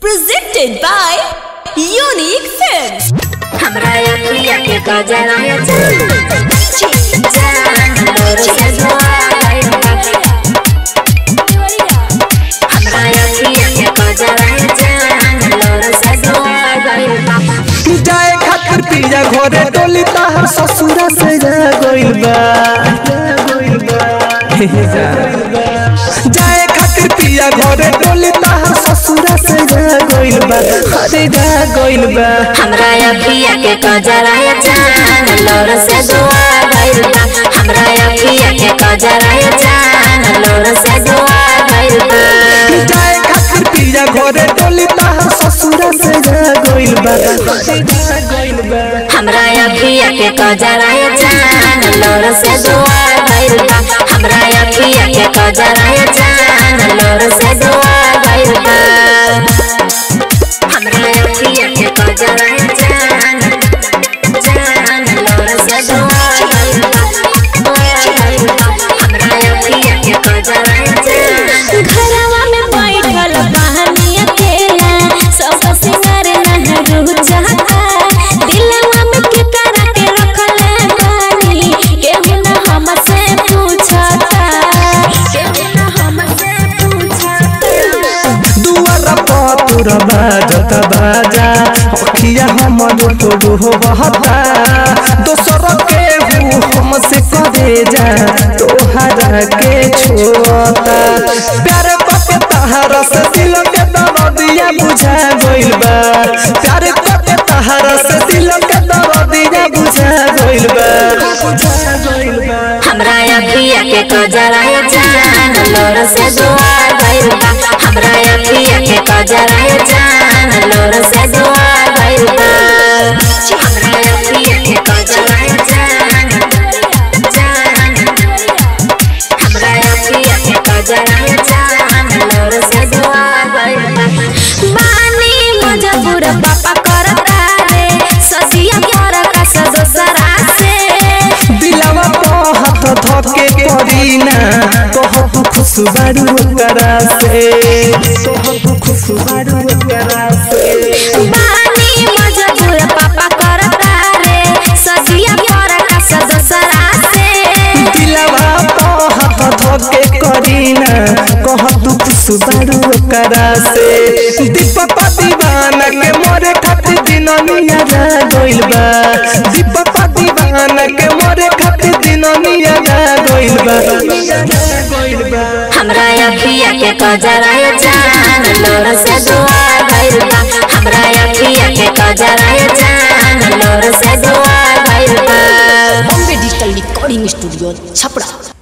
Presented by Unique Films. हमरा अखिया के गजरा है जान जान लोर से दुआई हमरा अखिया के गजरा है जान लोर से दुआई जाए खातिर पिया घरे डोली ताहर ससुरा से जा गइल बा जाए खातिर पिया घरे डोली ताहर ससुरा से जा गइल बा अरे जा गइल बा हमरा अखिया के गजरा है जान लोर से दुआई हमरा अखिया के गजरा है जान लोर से दुआई जाए खातिर पिया घरे डोली ताहर ससुरा से जा गइल बा अरे जा गइल बा हमरा अखिया के गजरा है जान लोर से दुआ भइल बा हमरा अखिया के गजरा है जान लोर से दुआ भइल बा हमरा अखिया के गजरा है जान जान लोर से दुआ भइल बा हमरा अखिया के गजरा है जान घरवा में बैठल बहनी अकेला सब सिंगार नहरू चाहता दिलवा में के करा के रखले बानी केहू न हमसे पूछता केहू न हमसे पूछता दुआरा पतुर बाजत बाजा अखिया हमर तोरू हो बहता दोसर के हूँ हमसे करे जा तोहरा के छोता प्यार पके तहरा से दिल के दर्दिया बुझा गइल बा प्यार पके तहरा से दिल के दर्दिया बुझा गइल बा बुझा गइल बा हमरा अखिया के गजरा है जान लोर से दुआ भइल बा हमरा अखिया के गजरा है जान लोर से दुआ भइल बा हमरा अखिया के गजरा है जान जान हमरा अखिया के गजरा है जान लोर से दुआ भइल बा बानी मजबूर पापा करता रे सजिया पर का सदसरा से दिलवा पे हाथ धके करीना कहत खुश बारू करा से कहत खुश बारू करा से बानी मजबूर पापा करता रे सजिया पर का सदसरा से दिलवा पे हाथ धके करीना कहत खुश बारू करा से दीपक दीवाना के मोरे खातिर दिननिया जा गइल बा दीपक दीवाना के मोरे खातिर दिननिया जा गइल बा गइल बा हमरा अखिया के गजरा है जान लोर से दुआ भइल बा हमरा अखिया के गजरा है जान लोर से दुआ भइल बा Bombay digital recording studio Chhapra